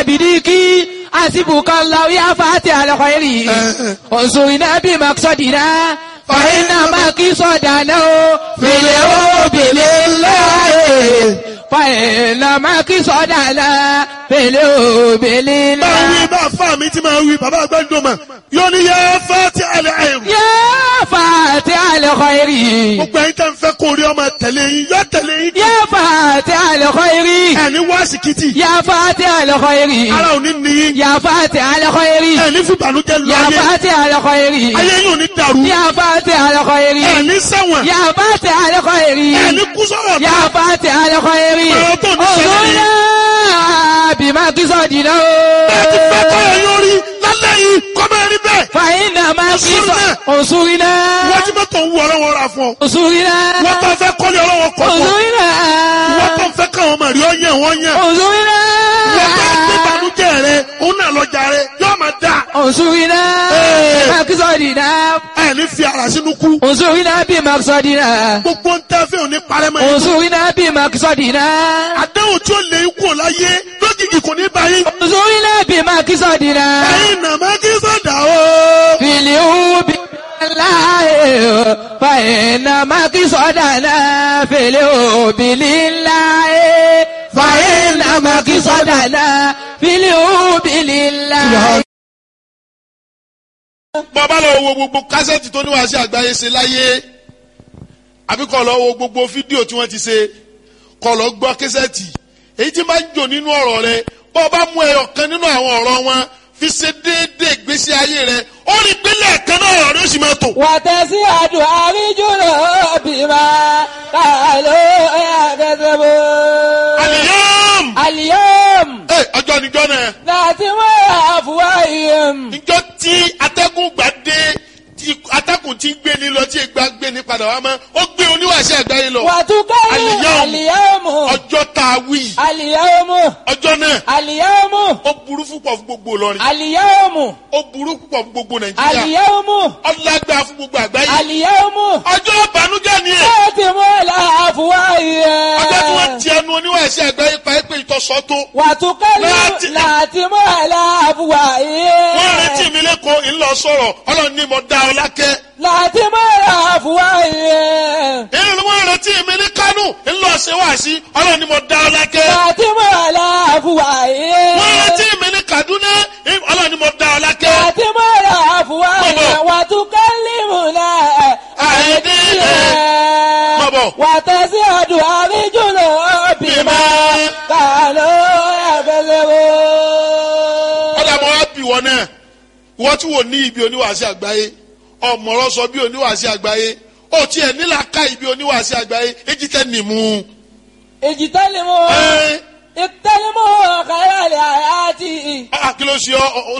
بديكي حسبك الله يا فاتح الخير انصرنا بمقصدنا فإن مقصدنا في الحب لله فإن مقصدنا في الحب máa wí لله bá fà mí tí máa wí bàbá àgbẹ̀dùnmọ̀ yóò ní yẹ fati alẹ́ ẹ̀rù. يا فاتح الخير gbogbo ẹ̀yin tẹ́ ń fẹ́ kó rí ọmọ tẹ̀lé yín yọ tẹ̀lé yín. يا فاتح الخير ẹni wá síkìtì يا فاتح الخير ara ò ní níyín. يا فاتح الخير ẹni fìbànújẹ́ lọ يا ayé فاتح الخير ayé yín ò ní dàrú. يا فاتح الخير ẹni ṣẹ̀wọ̀n يا فاتح الخير ẹni kú sọ̀rọ̀ يا فاتح الخير Ọ̀rọ̀ tó ní ṣẹlẹ̀ yìí. انظرنا بما قصدنا ẹ ti fẹ́ kọ́ ẹ yóò rí lálẹ́ yìí kọ́ máa rí bẹ́ẹ̀. فإنما انصرنا. انصرنا wọ́n ti mọ́tò ń wú ọlọ́wọ́ ra fún ọ. انصرنا wọ́n tó fẹ́ kọ́lé ọlọ́wọ́ kọ́ fún ọ. انصرنا wọ́n tó fẹ́ káwọn ọmọ rí ọ yẹn wọ́n yẹn. انصرنا wọ́n tó gbé ìbànújẹ́ rẹ òun náà lọ́jà rẹ yóò máa dà. انصرنا إيه. بمقصدنا ẹ ní fi ara sínú kú. انصرنا بمقصدنا gbogbo ń tẹ́ fẹ́ òní parẹ́ mọ́ yín. انصرنا بمقصدنا àdéhùn tí ó lè kú ò láyé lójijì kò ní báyìí. انصرنا بمقصدنا ẹ̀yin nàmá kí sọ̀dà o. في اليوم لله فإن مقصدنا في اليوم لله فإن مقصدنا في اليوم لله bàbá lọ wo gbogbo kásẹ̀tì tó ní wàá sí àgbáyé ṣe láyé àbí kọ́ lọ wo gbogbo fídíò tí wọ́n ti ṣe kọ́ lọ gbọ́ kásẹ̀tì èyí tí máa ń jò nínú ọ̀rọ̀ rẹ bọ́ ọ bá mú ẹyọ kan nínú àwọn ọ̀rọ̀ wọn fi ṣe déédéé ìgbésí ayé rẹ ó rí gbélé ẹ̀kan náà ọ̀rọ̀ rẹ ó sì máa tò. وتسعد أرجل بما قالوا يكذبون àlìyàm اليوم ẹ ọjọ́ níjọ́ náà ناتم أفواههم níjọ́ tí atẹ́gùn gbà dé tí atẹ́gùn tí gbé ni lọ tí ìgbà gbé ni padà wá mọ́ ó gbé oníwàṣẹ àgbáyé lọ وتكلم اليوم. اليوم ọjọ́ tá a wí اليوم ọjọ́ náà اليوم ó burú púpọ̀ fún gbogbo Ìlọrin اليوم ó burú púpọ̀ fún gbogbo Nàìjíríà اليوم ọlágbá fún gbogbo àgbáyé اليوم ọjọ́ ìbànújẹ́ ni ẹ̀ ناتم أفواههم ọjọ́ tí wọ́n ti ẹnu oníwàṣẹ àgbáyé pa é pé ìtọ́sọ́ tó وتكلم ناتم. ناتم wọ́n أفواههم retí mi lẹ́kọ̀ọ́ ńlọ sọ̀rọ̀ ọlọ́run ní mo dá ọ lákẹ́ ناتم أفواههم èyí ni wọ́n retí mi ní Kánò ńlọ ṣe wá sí ọlọ́run ní mo dá ọ lákẹ́ ناتم أفواههم wọ́n retí mi ní Kaduna ọlọ́run ní mo dá ọ lákẹ́ ناتم أفواههم وتكلمنا أيديهم Bọ̀bọ̀. وتزداد أرجلهم بما كانوا يكذبون ọ̀dà mọ́ wá bì wọ́n náà wọ́n tí wò ní ibi oníwàásí àgbáyé ọ̀mọ̀rọ̀ sọ bí oníwàásí àgbáyé ó tiẹ̀ nílà ká ibi oníwàásí àgbáyé èjì tẹ́ nìmú. اجتنبوا ẹ اجتنبوا خير الحياة ẹ kí ló ṣe ọ ọ